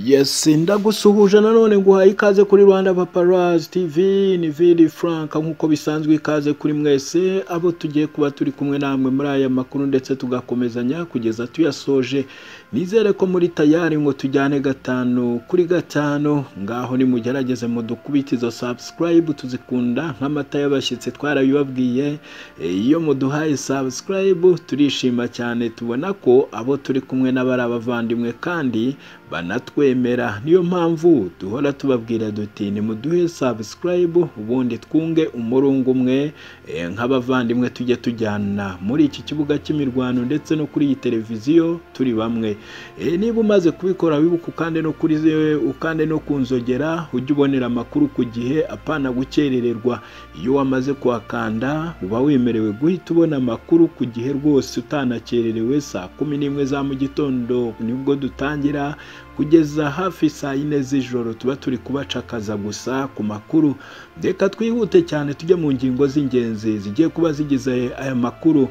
Yes ndagusuhuje nanone nguhaye ikaze kuri Rwanda Paparazzi TV ni Vili Frank nk'uko bisanzwe ikaze kuri mwese abo tugiye kuba turi kumwe namwe muri aya makuru ndetse tugakomezanya kugeza tuyasoje nizere ko muri tayari ngo tujyane gatanu kuri gatanu ngaho nimugerageze mudukubite izo subscribe tuzikunda nk'amata y'abashyitsi twarabibabwiye E, iyo muduhaye subscribe turishima cyane tubona ko abo turi kumwe n'abari abavandimwe kandi banatwemera niyo mpamvu duhora tubabwira duti nimuduhe subscribe ubundi twunge umurungu umwe e, nk'abavandimwe tujye tujyana muri iki kibuga cy'imirwano ndetse no kuri iyi televiziyo turi bamwe e, niba umaze kubikora wibuka ukande no kuri ze- ukande no kunzogera ujye ubonera amakuru ku gihe apana gukerererwa iyo wamaze kuhakanda uba wemerewe guhita ubona amakuru ku gihe rwose utanakererewe saa kumi n'imwe za mu gitondo nibwo dutangira kugeza hafi saa yine z'ijoro tuba turi kubacakaza gusa ku makuru reka twihute cyane tujye mu ngingo z'ingenzi zigiye kuba zigize aya makuru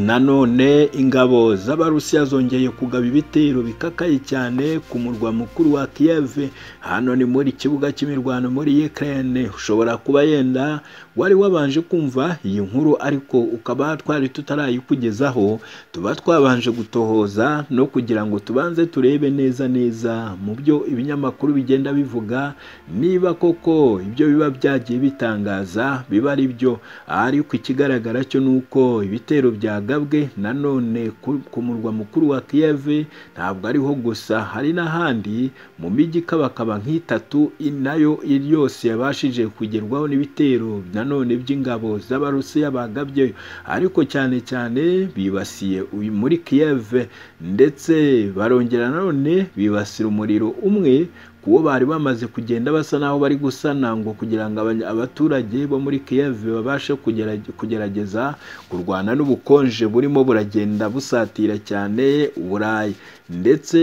nanone ingabo z'abarusiya zongeye kugaba ibitero bikakaye cyane ku murwa mukuru wa Kiev hano ni muri kibuga cy'imirwano muri Ukraine ushobora kuba yenda wari wabanje kumva iyi nkuru ariko ukaba twari tutarayikugezaho tuba twabanje gutohoza no kugira ngo tubanze turebe neza neza mu byo ibinyamakuru bigenda bivuga niba koko ibyo biba byagiye bitangaza biba ari byo ariko ikigaragara cyo ni uko ibitero byagabwe nanone ku ku murwa mukuru wa Kiev ntabwo ariho gusa hari n'ahandi mu mijyi ikabakaba nk'itatu i- nayo iri yose yabashije kugerwaho n'ibitero nanone by'ingabo z'abarusiya bagabye ariko cyane cyane bibasiye uyu muri Kiev ndetse barongera nanone bibasira umuriro umwe kuwo bari bamaze kugenda basa naho bari gusana ngo kugira ngo abanya- abaturage bo muri Kiev babashe kugerage- kugerageza kurwana n'ubukonje burimo buragenda busatira cyane Uburayi ndetse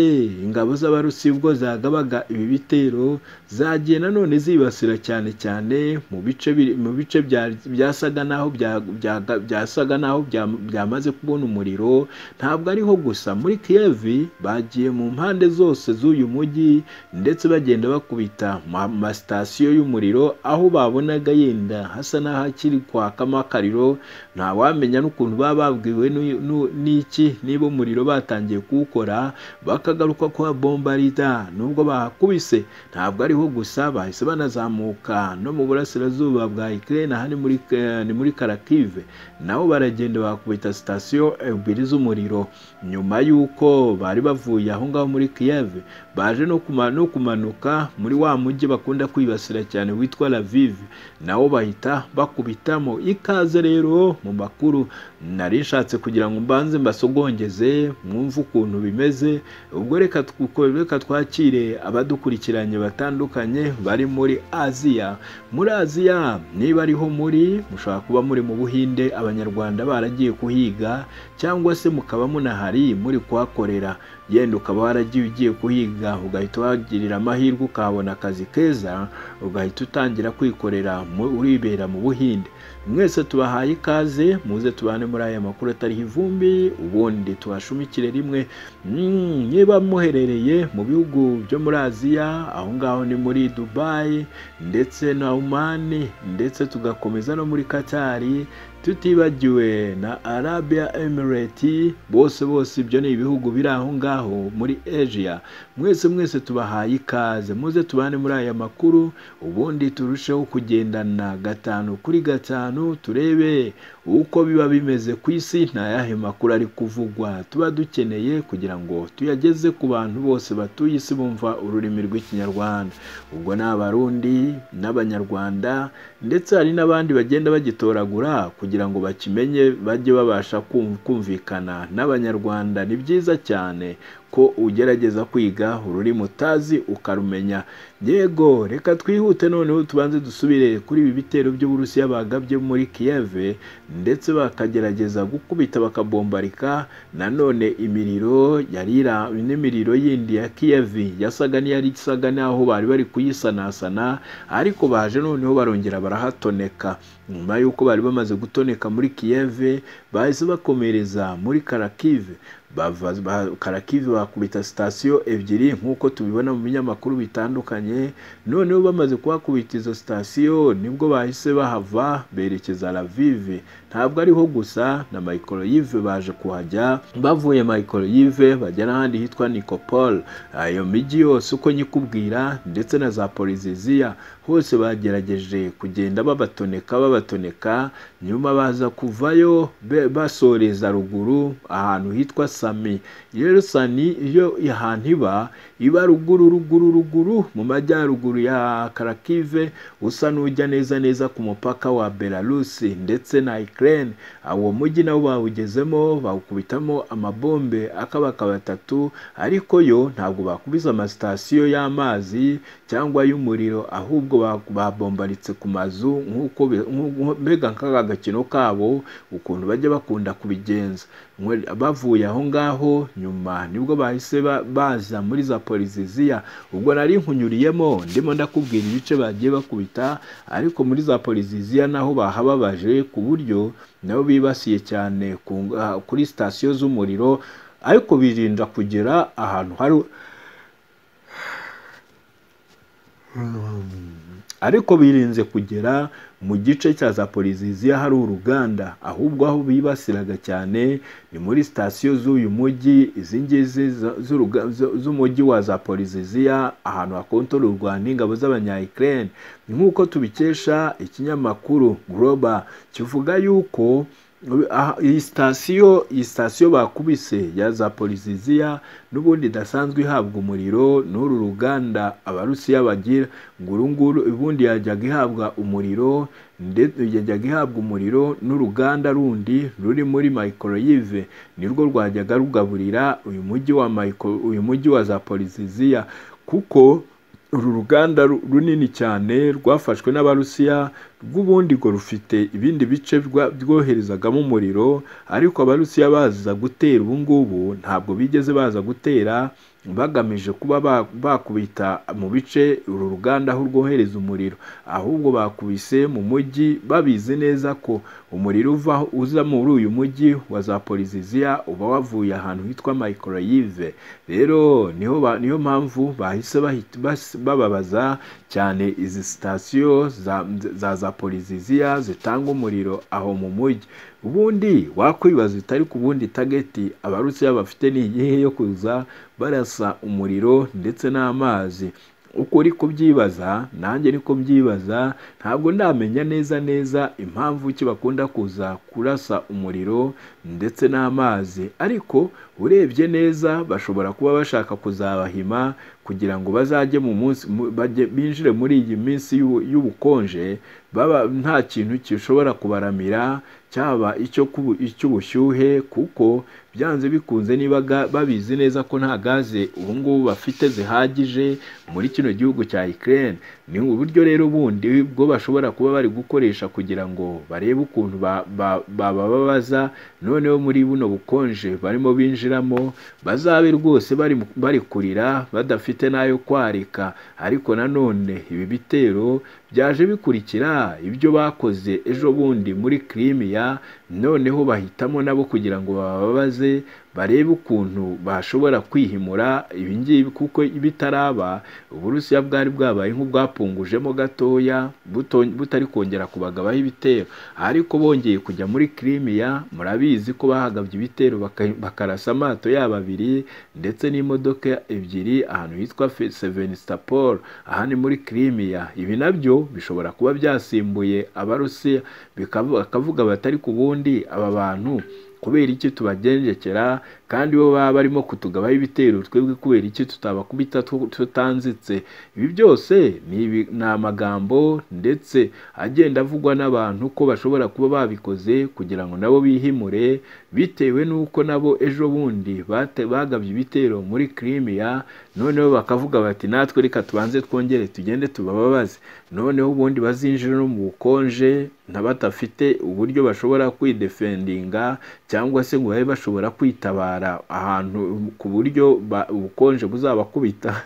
ingabo z'Abarusi ubwo zagabaga ibi bitero zagiye nanone zibasira cyane cyane mu bice biri- mu bice bya- byasaga naho bya- bya- byasaga naho bya- byamaze kubona umuriro ntabwo ariho gusa muri Kiev bagiye mu mpande zose z'uyu mujyi ndetse bagenda bakubita mu masitasiyo y'umuriro aho babonaga yenda hasa n'ahakiri kwakamo akariro ntawamenya n'ukuntu baba babwiwe n'u- n'u- n'iki niba umuriro batangiye kuwukora bakagaruka kuba bombarida nubwo bahakubise ntabwo ariho gusa bahise banazamuka no mu burasirazuba bwa Ukraine aha ni muri Ka- ni muri Kharkiv naho baragenda bakubita sitasiyo ebyiri z'umuriro nyuma y'uko bari bavuye aho ngaho muri Kiev baje no kuma- no kumanuka muri wa mujyi bakunda kwibasira cyane witwa Lviv nawo bahita bakubitamo ikaze rero mu makuru nari nshatse kugira ngo mbanze mbasogongeze mwumve ukuntu bimeze ubwo reka twuko- reka twakire abadukurikiranye batandukanye bari muri Aziya muri Aziya niba ariho muri mushobora kuba muri mu Buhinde abanyarwanda baragiye kuhiga cyangwa se mukaba munahari muri kuhakorera yenda ukaba waragiye ugiye kuhiga ugahita wagirira amahirwe ukahabona akazi keza ugahita utangira kwikorera mu- uribera mu buhinde mwese tubahaye ikaze muze tubane muri aya makuru atariho ivumbi ubundi tubashumikire rimwe Mm, niba muherereye mu bihugu byo muri aziya aho ngaho ni muri dubayi ndetse na oman ndetse tugakomeza no muri katari tutibagiwe na Arabia Emirate bose bose ibyo ni ibihugu biri aho ngaho muri Asia mwese mwese tubahaye ikaze muze tubane muri aya makuru ubundi turusheho kugendana gatanu kuri gatanu turebe uko biba bimeze ku isi nta yahe makuru ari kuvugwa tuba dukeneye kugira ngo tuyageze ku bantu bose batuye isi bumva ururimi rw'ikinyarwanda ubwo ni abarundi n'abanyarwanda ndetse hari n'abandi bagenda bagitoragura kugira ngo bakimenye bajye babasha kum- kumvikana n'abanyarwanda ni byiza cyane ko ugerageza kwiga ururimi utazi ukarumenya yego reka twihute noneho tubanze dusubire kuri ibi bitero by'uburusiya bagabye muri Kiev ndetse bakagerageza gukubita bakabombarika nanone imiriro yari ira- n'imiriro yindi ya Kiev yasaga n'iyari isaga n'aho bari bari kuyisanasana ariko baje noneho barongera barahatoneka nyuma y'uko bari bamaze gutoneka muri Kiev bahise bakomereza muri Kharkiv bava ba- karakivi bakubita sitasiyo ebyiri nk'uko tubibona mu binyamakuru bitandukanye noneho bamaze kuhakubita izo sitasiyo nibwo bahise bahava berekeza ravive ntabwo ariho gusa na mayikoroyive baje kuhajya bavuye mayikoroyive bajya n'ahandi hitwa nikopol ayo mijyi yose uko nyikubwira ndetse na za poliziziya hose bagerageje kugenda babatoneka babatoneka nyuma baza kuvayo be- basoreza ruguru ahantu hitwa sami rero sani iyo ahantu iba iba ruguru ruguru ruguru mu majyaruguru ya karakive usa n'ujya neza neza ku mupaka wa belarusi ndetse na ikirere uwo mujyi nawo bawugezemo bawukubitamo amabombe akabaka batatu ariko yo ntabwo bakubise amasitasiyo y'amazi cyangwa y'umuriro ahubwo ba- babombaritse ku mazu nk'uko be- nk'uko- mbega nk'aka gakino kabo ukuntu bajya bakunda kubigenza Mwe- bavuye aho ngaho nyuma nibwo bahise ba- baza muri za poliziziya ubwo nari nkunyuriyemo ndimo ndakubwira ibice bagiye bakubita ariko muri za poliziziya naho bahababaje ku buryo nabo bibasiye cyane ku ng- ah, kuri sitasiyo z'umuriro ariko birinda kugera ahantu hari ariko birinze kugera mu gice cya za poliziziya hari uruganda ahubwo aho bibasiraga cyane ni muri sitasiyo z'uyu mujyi izi ngizi za- z'uruga- z- z'umujyi wa za poliziziya ahantu hakontororwa n'ingabo z'abanyayikirere nk'uko tubikesha ikinyamakuru Global kivuga yuko aha- iyi sitasiyo iyi sitasiyo bakubise ya za poliziziya n'ubundi idasanzwe ihabwa umuriro n'uru ruganda abarusiya bagira ngo uru nguru ubundi yajyaga ihabwa umuriro ndetse yajyaga ihabwa umuriro n'uruganda rundi ruri muri mayikoroyive nirwo rwajyaga rugaburira uyu mujyi wa mayiko- uyu mujyi wa za poliziziya kuko uru ruganda ru- runini cyane rwafashwe n'abarusiya rw'ubundi ngo rufite ibindi bice rwa- rwoherezagamo umuriro ariko abarusiya baza gutera ubu ngubu ntabwo bigeze baza gutera bagamije kuba ba- bakubita mu bice uru ruganda aho rwohereza umuriro ahubwo bakubise mu mujyi babizi neza ko umuriro uva uza muri uyu mujyi wa za poliziziya uba wavuye ahantu hitwa mayikoroyive rero niho ba- niyo mpamvu bahise bahita- bas- bababaza cyane izi sitasiyo za za- za poliziziya zitanga umuriro aho mu mujyi ubundi wakwibaza utari ku bundi tageti abarusiya bafite ni iyihe yo kuza barasa umuriro ndetse n'amazi uko uri kubyibaza nanjye ni ko mbyibaza ntabwo ndamenya neza neza impamvu ki bakunda kuza kurasa umuriro ndetse n'amazi ariko urebye neza bashobora kuba bashaka kuzabahima kugira ngo bazajye mu munsi mu- bajye- binjire muri iyi minsi y'ubu- y'ubukonje baba nta kintu gishobora kubaramira cyaba icyo kubu- icy'ubushyuhe kuko byanze bikunze niba ga- babizi neza ko nta gaze ubu ngubu bafite zihagije muri kino gihugu cya Ukraine ni uburyo rero bundi bwo bashobora kuba bari gukoresha kugira ngo barebe ukuntu ba- ba- bababaza noneho muri buno bukonje barimo binjiramo bazabe rwose bari mu- bari kurira badafite n'ayo kwarika ariko nanone ibi bitero byaje bikurikira ibyo bakoze ejo bundi muri Crimea noneho bahitamo nabo kugira ngo bababaze barebe ukuntu bashobora kwihimura ibi ngibi kuko bitaraba uburusiya bwari bwabaye nk'ubwapungujemo gatoya buto- butari kongera kubagabaho ibitero ariko bongeye kujya muri Crimea murabizi ko bahagabye ibitero baka- bakarasa amato yabo abiri ndetse n'imodoka ebyiri ahantu hitwa Fe- Sevastopol aha ni muri Crimea ibi nabyo bishobora kuba byasimbuye abarusiya bikavu- bakavuga batari ku bundi aba bantu kubera iki tubagendekera kandi bo baba barimo kutugabaho ibitero twebwe kubera iki tutabakubita tu- tutanzitse ibi byose ni ibi- ni amagambo ndetse agenda avugwa n'abantu ko bashobora kuba babikoze kugira ngo nabo bihimure bitewe n'uko nabo ejo bundi bate- bagabye ibitero muri Crimea noneho bakavuga bati natwe reka tubanze twongere tugende tubababaze noneho ubundi bazinjire no mu bukonje n'abadafite uburyo bashobora kwidefendinga cyangwa se ngo babe bashobora kwitabara barara ahantu ku buryo ubukonje buzabakubita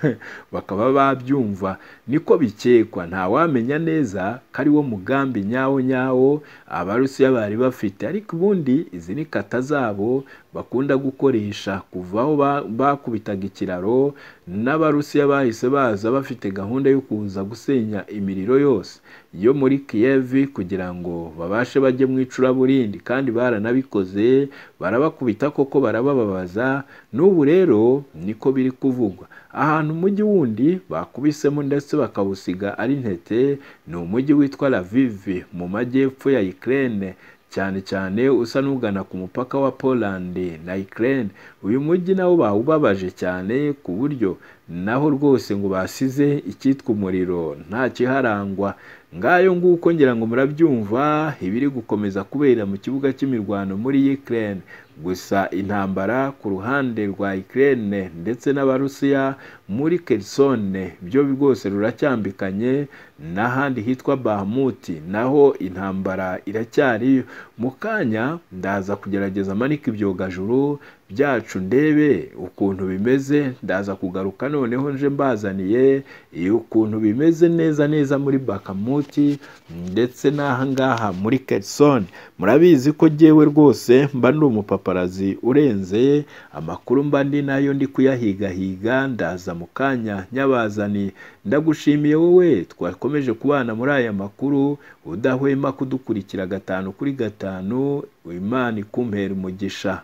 bakaba babyumva niko bikekwa ntawamenya neza ko ari wo mugambi nyawo nyawo abarusiya bari bafite ariko ubundi izi ni kata zabo bakunda gukoresha kuva aho bakubitaga ikiraro n'abarusiya bahise baza bafite gahunda yo kuza gusenya imiriro yose yo muri kiyevi kugira ngo babashe bajye mu icuraburindi kandi baranabikoze barabakubita koko barabababaza n'ubu rero niko biri kuvugwa ahantu umujyi wundi bakubisemo ndetse bakawusiga ari ntete ni umujyi witwa lavivi mu majyepfo ya ikirere cyane cyane usa n'ugana ku mupaka wa Poland na Ukraine uyu mujyi nawo bawubabaje cyane ku buryo naho rwose ngo basize icyitwa umuriro nta kiharangwa ngayo nguko ngira ngo murabyumva ibiri gukomeza kubera mu kibuga cy'imirwano muri Ukraine gusa intambara ku ruhande rwa Ukraine ndetse n'abarusiya muri Kherson byo rwose ruracyambikanye n'ahandi hitwa Bahamut naho intambara iracyari mu kanya ndaza kugerageza amanika ibyogajuru byacu ndebe ukuntu bimeze ndaza kugaruka noneho nje mbazaniye ukuntu bimeze neza neza muri bakamuti ndetse n'aha ngaha muri kerisoni murabizi ko jyewe rwose mba ndi umupaparazi urenze amakuru mba ndi nayo ndi kuyahigahiga ndaza mu kanya nyabazani ndagushimiye wowe twakomeje kubana muri aya makuru udahwema kudukurikira gatanu kuri gatanu imana ikumpera umugisha